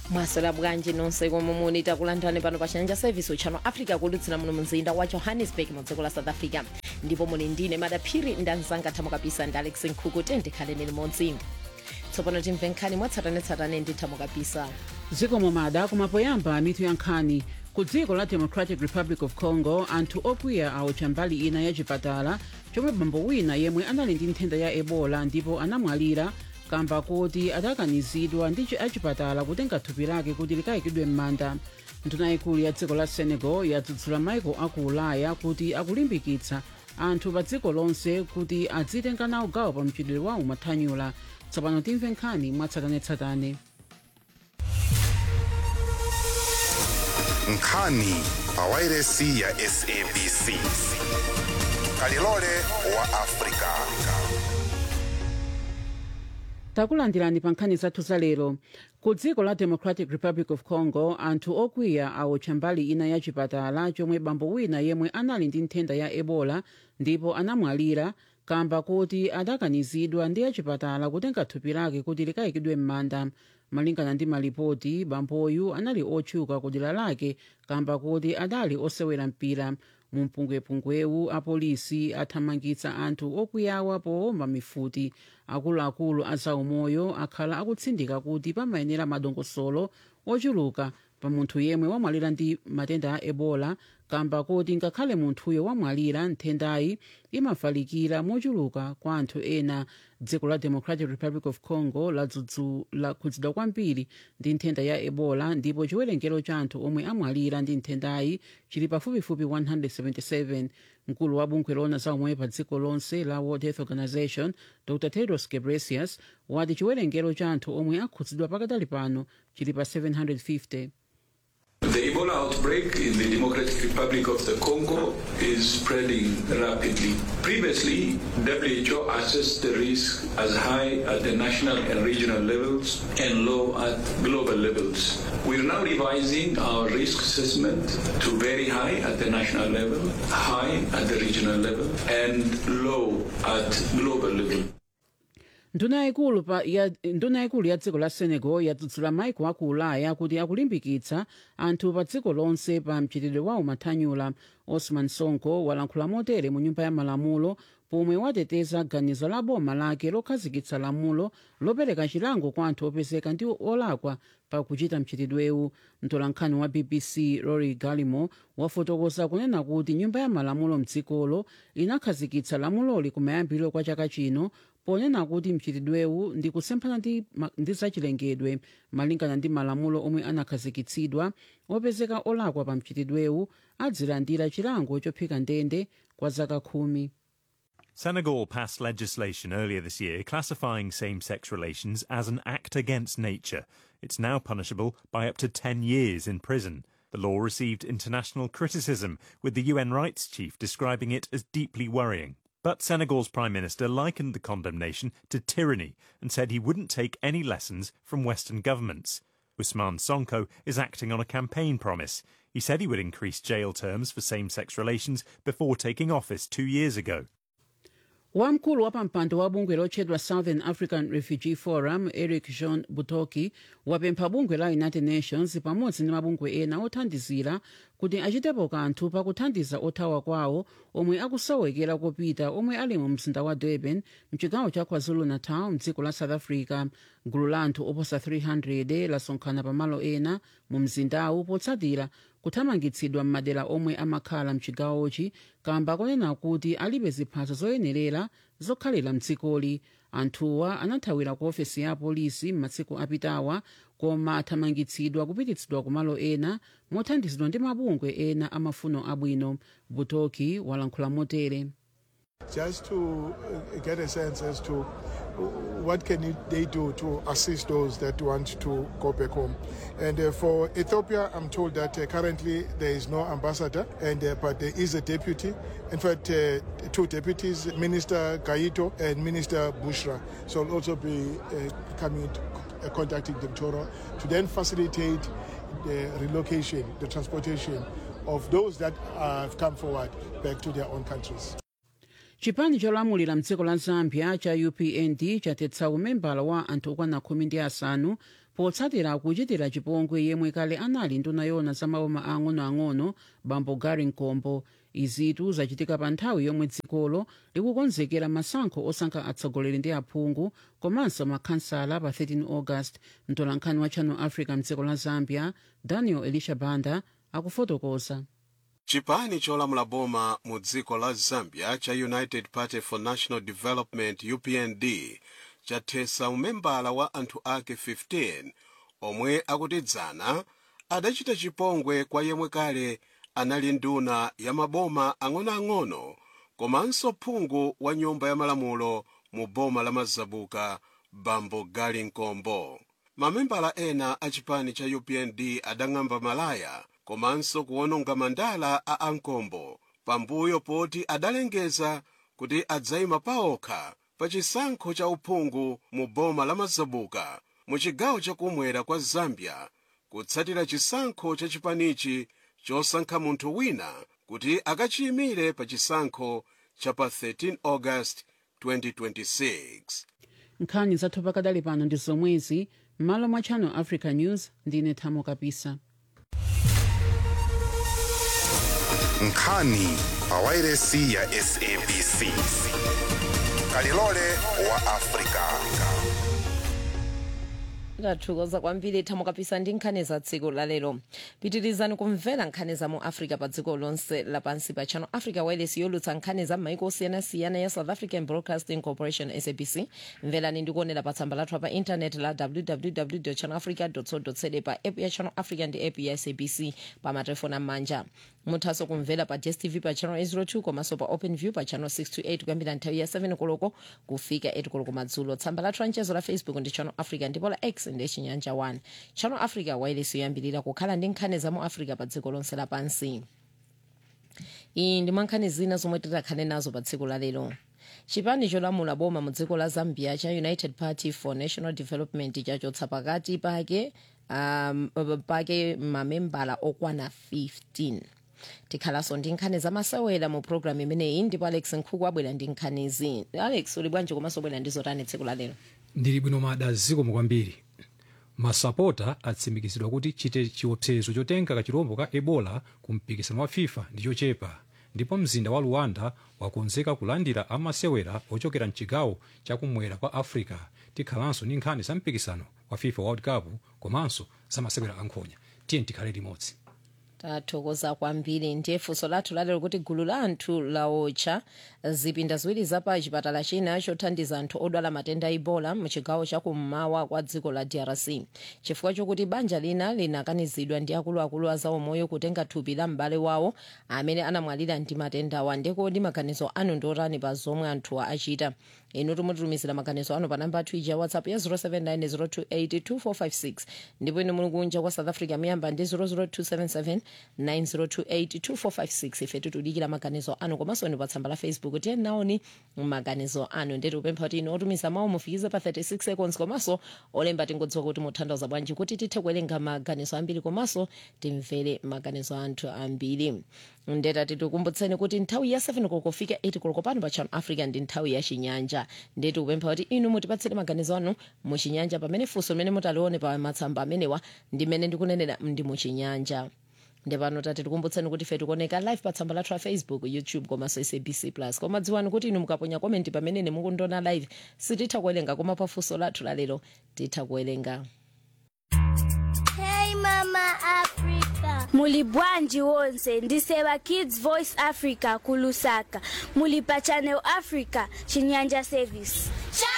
mwaswera bwanji nonse komwe muli takulandirani pano pa chanja service uchano africa kulutsira muno mzinda wa johannesburg mu dziko la south africa ndipo muli ndine madaphiri ndi anzanga thamo kapisa ndi alex nkhuku tendikhaleni limodzi tsopano timve nkhani mwatsatanetsatane ndi thamo kapisa dziko momada kumapoyamba mitu ya nkhani ku dziko la democratic republic of congo anthu okwiya aotcha mbali ina ya chipatala chomwe bambo wina yemwe anali ndi nthenda ya ebola ndipo anamwalira kamba kuti adakanizidwa ndi chi- achipatala kutenga thupi lake kuti likayikidwe m'manda nduna ikulu ya dziko la senegal yadzudzula maiko aku ulaya kuti akulimbikitsa anthu pa dziko lonse kuti adzitenga nawo gawo pa mchitidwe wawo mathanyula tsopano timve nkhani mwatsatanetsatane nkhani pawairesi ya sabc kalilole wa afrika takulandirani pa nkhani zathu za lero ku dziko la democratic republic of congo anthu okwiya aotcha mbali ina ya chipatala chomwe bambo wina yemwe anali ndi nthenda ya ebola ndipo anamwalira kamba kuti adakanizidwa ndi achipatala kutenga thupi lake kuti likayikidwe m'manda malingana ndi malipoti bamboyu anali otchuka ku dera lake kamba kuti adali osewera mpira mu mpungwepungwewu apolisi athamangitsa anthu okwiyawa powomba mifuti akuluakulu a zaumoyo akhala akutsindika kuti pamayenera madongosolo ochuluka pa munthu yemwe wamwalira ndi matenda a ebola kamba kuti ngakhale munthuyo wamwalira nthendayi imafalikira mochuluka kwa anthu ena dziko la democratic republic of congo lakhudzidwa kwambiri ndi nthenda ya ebola ndipo chiwerengero cha anthu omwe amwalira ndi nthendayi chili pafupifupi 177 mkulu wa bungwe lona zaumoyo pa dziko lonse la world health organization dr tedros ghebreyesus wati chiwerengero cha anthu omwe akhudzidwa pakadali pano chili pa 750 The Ebola outbreak in the Democratic Republic of the Congo is spreading rapidly. Previously, WHO assessed the risk as high at the national and regional levels and low at global levels. We're now revising our risk assessment to very high at the national level, high at the regional level, and low at global level. nduna yayikulu pa ya nduna yayikulu ya dziko la senegal yadzudzula maiko aku ulaya kuti akulimbikitsa anthu pa dziko lonse pa mchitidwe wawo mathanyula osman sonko walankhula motere mu nyumba ya malamulo pomwe wateteza ganizo la boma lake lokhazikitsa lamulo lopereka chilango kwa anthu opezeka ndi olakwa pa kuchita mchitidwewu mtolankhani wa bbc rory galimo wafotokoza kunena kuti nyumba ya malamulo mdzikolo inakhazikitsa lamuloli kumayambiro kwa chaka chino ponena kuti mchitidwewu ndi kusemphana ndi, ma- ndi zachilengedwe malingana ndi malamulo omwe anakhazikitsidwa opezeka olakwa pa mchitidwewu adzilandira chilango chophika ndende kwa zaka khumi Senegal passed legislation earlier this year classifying same sex relations as an act against nature. It's now punishable by up to 10 years in prison. The law received international criticism, with the UN rights chief describing it as deeply worrying. But Senegal's Prime Minister likened the condemnation to tyranny and said he wouldn't take any lessons from Western governments. Ousmane Sonko is acting on a campaign promise. He said he would increase jail terms for same sex relations before taking office two years ago. wamkulu wa pampando wa bungwe lotchedwa southern african refugee forum eric john butoki wapempha bungwe la united nations pamodzi ndi mabungwe ena othandizira kuti achitepo kanthu pakuthandiza othawa kwawo omwe akusowekera kopita omwe ali mu mzinda wa durban mchigawo cha kwazulu-natal mdziko la south africa gulu la anthu oposa 300 lasonkhana pamalo ena mu mzindawu potsatira kuthamangitsidwa m'madera omwe amakhala mchigawochi kamba konena kuti alibe ziphaso zoyenerera zokhalira mdzikoli anthuwa anathawira ku ofesi ya apolisi m'masiku apitawa koma athamangitsidwa kupititsidwa kumalo ena mothandizidwa ndi mabungwe ena amafuno abwino butoki walankhula motere just to uh, get a sense as to what can you, they do to assist those that want to go back home. And uh, for Ethiopia, I'm told that uh, currently there is no ambassador, and uh, but there is a deputy. In fact, uh, two deputies, Minister Gaito and Minister Bushra, so will also be uh, coming to, uh, contacting them tomorrow to then facilitate the relocation, the transportation of those that have come forward back to their own countries. chipani cholamulira mdziko la zambia cha upnd chatetsa umembala wa anthu okwana khumi ndi asanu potsatira kuchitira chipongwe yemwe kale anali nduna yona za maboma ang'onoang'ono bambo gary nkombo izitu zachitika pa nthawi yomwe dzikolo likukonzekera masankho osankha atsogoleri ndi aphungu komanso makhansala pa 13 august mtolankhani wa channel africa mdziko la zambia daniel elisha banda akufotokoza chipani cholamula boma mu dziko la zambia cha united party for national development upnd chathetsa umembala wa anthu ake 15 omwe akutidzana adachita chipongwe kwa yemwe kale anali nduna ya maboma ang'onoang'ono komanso phungu wa nyumba ya malamulo mu boma la mazabuka bambo gali nkombo mamembala ena a chipani cha upnd adang'amba malaya komanso kuwononga mandala a ankombo pambuyo poti adalengeza kuti adzayima paokha pa chisankho cha uphungu mu boma la mazabuka mu chigawo chakumwera kwa zambia kutsatira chisankho cha chipanichi chosankha munthu wina kuti akachiyimire pa chisankho cha pa 13 august 2026 nkhani zathu pakadali pano ndi zomwezi m'malo mwa channel africa news ndine thamo kapisa nkhani pawairesi ya sabc kalilole wa afrika tathokoza kwambiri thamo kapisa ndi nkhani za tsiku lalero pitirizani kumvera nkhani za mu africa pa dziko lonse lapansi pa channel africa wireless yolutsa nkhani za maiko osiyanasiyana ya south african broadcasting corporation sabc mverani ndi kuonera pa tsamba lathu pa intaneti la www channel africa co za pa app ya channel africa ndi app ya sabc pa matelefoni am'manja muthanso kumvera pa dstv pa channel 802 komanso pa open view pa channel 628 kuyambira nthawi ya 7 koloko kufika 8 koloko madzulo tsamba lathu la mchezo la facebook ndi channel africa ndipo la x ndi chinyanja 1 channel africa wireless yoyambirira kukhala ndi nkhani za mu africa pa dziko lonse lapansi iyi ndi mwankhani zina zomwe titakhale nazo pa tsiku la lero chipani cholamula boma mu dziko la zambia cha united party for national development chachotsa pakati pake um, pake mamembala okwana 15 tikhalanso ndi nkhani zamasewera mu programu imeneyi ndipo alex nkhuku abwera ndi nkhanizi alex uli bwanji komanso bwera ndi zotani tsiku la lero ndili bwino mada zikomo kwambiri masapota atsimikizidwa kuti chite chiopsezo chotenga kachirombo ka ebola ku mpikisano wa fifa ndi chochepa ndipo mzinda wa luanda wakonzeka kulandira amasewera ochokera mchigawo chakumwera kwa africa tikhalanso ndi nkhani za mpikisano wa fifa world cup komanso za masewera ankhonya tiye tikhale limodzi tathokoza kwambiri ndiye funso lathu lalero kuti gulu la anthu laotcha zipinda ziwiri zapa chipatala china chothandiza anthu odwala matenda a ebola muchigawo chakummawa kwa dziko la drc chifukwa chokuti banja lina linakanizidwa ndi akuluakulu a zaumoyo kutenga thupi la m'bale wawo amene anamwalira ndi matendawa ndekodi maganizo anu ndi otani pa zomwe anthuwa achita inu timutumizira maganizo anu pa namba athu ija whatsapp ya 0790282456 ndipo inu muli kunja kwa south africa miyamba ndi 00277 90282456 ife tikudikira maganizo anu komanso ni pa tsamba la facebook tiye naoni maganizo anu ndeti kupempha kuti inu otumiza mawu mufikize pa 36 seconds komanso olemba tingodziwa kuti mutanthauza bwanji kuti tithe kuwerenga maganizo ambiri komanso timvere maganizo anthu ambiri ndeta titikumbutseni kuti nthawi ya 7 kokofika 8 koloko pano pa channel africa ndi nthawi ya chinyanja ndeti kupempha kuti inu mutipatsire maganizo anu muchinyanja pamene funso limene mutalione pa matsamba amenewa ndimene ndikunenera ndi muchinyanja ndepano tati tikumbutseni kuti ife tikuoneka live pa tsamba lathu la facebook youtube komanso sabc plus koma dziwani kuti inu mukaponya komenti pamene mukundiona live sititha kuwerenga koma pa funso lathu lalero titha kuwerenga Hey Mama Africa. Muli bwanji wonse ndiseva Kids Voice Africa kulusaka. Muli pa Channel Africa chinyanja service.